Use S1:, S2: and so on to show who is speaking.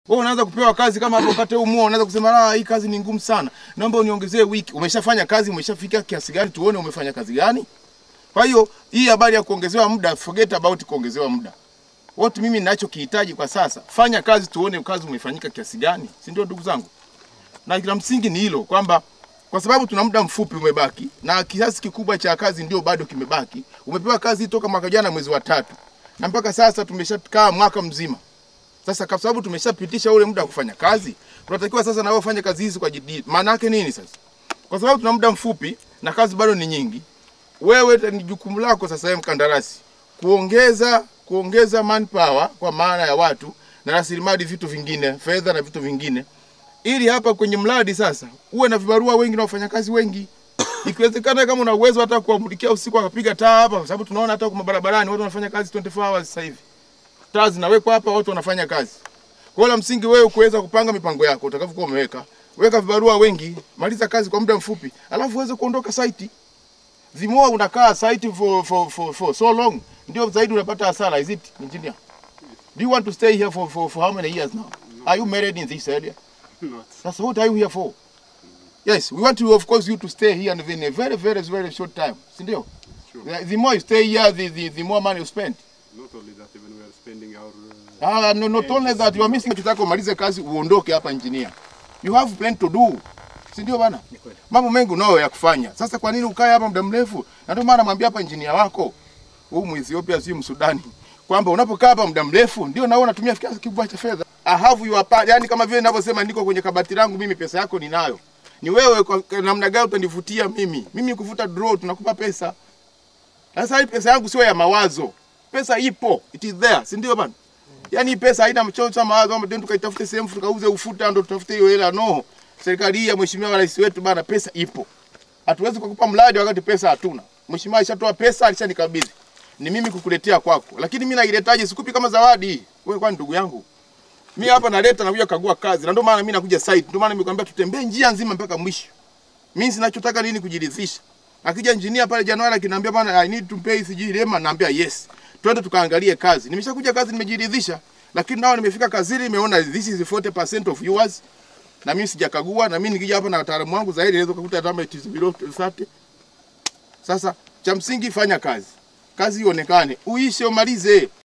S1: Wewe unaanza kupewa kazi kama hapo upate huu mua, unaanza kusema ah, hii kazi ni ngumu sana. Naomba uniongezee wiki. Umeshafanya kazi, umeshafika kiasi gani tuone umefanya kazi gani? Kwa hiyo hii habari ya kuongezewa muda, forget about kuongezewa muda. What mimi ninachokihitaji kwa sasa, fanya kazi tuone kazi umefanyika kiasi gani, si ndio ndugu zangu? Na la msingi ni hilo kwamba kwa sababu tuna muda mfupi umebaki na kiasi kikubwa cha kazi ndio bado kimebaki. Umepewa kazi toka mwaka jana mwezi wa tatu na mpaka sasa tumeshakaa mwaka mzima. Sasa kwa sababu tumeshapitisha ule muda wa kufanya kazi, tunatakiwa sasa na wewe ufanye kazi hizi kwa jidii. Maana yake nini sasa? Kwa sababu tuna muda mfupi na kazi bado ni nyingi, wewe ni jukumu lako sasa, wewe mkandarasi, kuongeza kuongeza manpower kwa maana ya watu na rasilimali, vitu vingine, fedha na vitu vingine, ili hapa kwenye mradi sasa uwe na vibarua wengi na wafanyakazi wengi. Ikiwezekana kama una uwezo hata kuwamulikia usiku akapiga taa hapa, kwa sababu tunaona hata kwa barabarani watu wanafanya kazi 24 hours sasa hivi. Taa zinawekwa hapa, watu wanafanya kazi. Kwa hiyo la msingi wewe kuweza kupanga mipango yako utakavyokuwa umeweka, weka vibarua wengi, maliza kazi kwa muda mfupi, alafu uweze kuondoka site. The more unakaa site for, for, for, for so long, ndio zaidi unapata hasara. Is it engineer? Do you want to stay here for, for, for how many years now? Are you married in this area?
S2: Not.
S1: That's what are you here for? Yes, we want you, of course, you to stay here and in a very, very, very short time. Si ndio?
S2: Sure.
S1: The, the more you stay here, the, the, the more money you spend.
S2: Not only that, even we are spending our. Uh,
S1: Ah, no, not only that, you are missing kitaka umalize kazi uondoke hapa engineer. You have plenty to do. Si ndio bana? Mambo mengi unayo ya kufanya. Sasa kwa nini ukae hapa muda mrefu? Na ndio maana namwambia hapa engineer wako, huu Muethiopia si Msudani, kwamba unapokaa hapa muda mrefu ndio naona unatumia kiasi kikubwa cha fedha. I have your part, yani kama vile ninavyosema niko kwenye kabati langu mimi pesa yako ninayo. Ni wewe kwa kwa namna gani utanivutia mimi? Mimi kuvuta draw tunakupa pesa. Sasa hii pesa yangu sio ya mawazo. Pesa ipo, it is there, si ndio bana? Yaani hii pesa haina mchocho cha mawazo kwamba ndio tukaitafute sehemu tukauze ufuta ndio tutafute hiyo hela no. Serikali hii ya mheshimiwa rais wetu bana, pesa ipo. Hatuwezi kukupa mradi wakati pesa hatuna. Mheshimiwa alishatoa pesa, alishanikabidhi. Ni mimi kukuletea kwako. Lakini mimi nailetaje? Sikupi kama zawadi. Wewe kwani ndugu yangu? Mimi hapa naleta na kuja kagua kazi. Na ndio maana mimi nakuja site. Ndio maana nimekwambia tutembee njia nzima mpaka mwisho. Mimi sinachotaka nini kujiridhisha. Akija engineer pale Januari akiniambia bana I need to pay sijui lema naambia yes. Twende tukaangalie kazi. Nimeshakuja kazi nimejiridhisha. Lakini nao nimefika kazini nimeona this is 40% of yours. Na mimi sijakagua na mimi nikija hapa na wataalamu wangu zaidi naweza kukuta kama it is below 30. Sasa cha msingi fanya kazi. Kazi ionekane. Uishe umalize.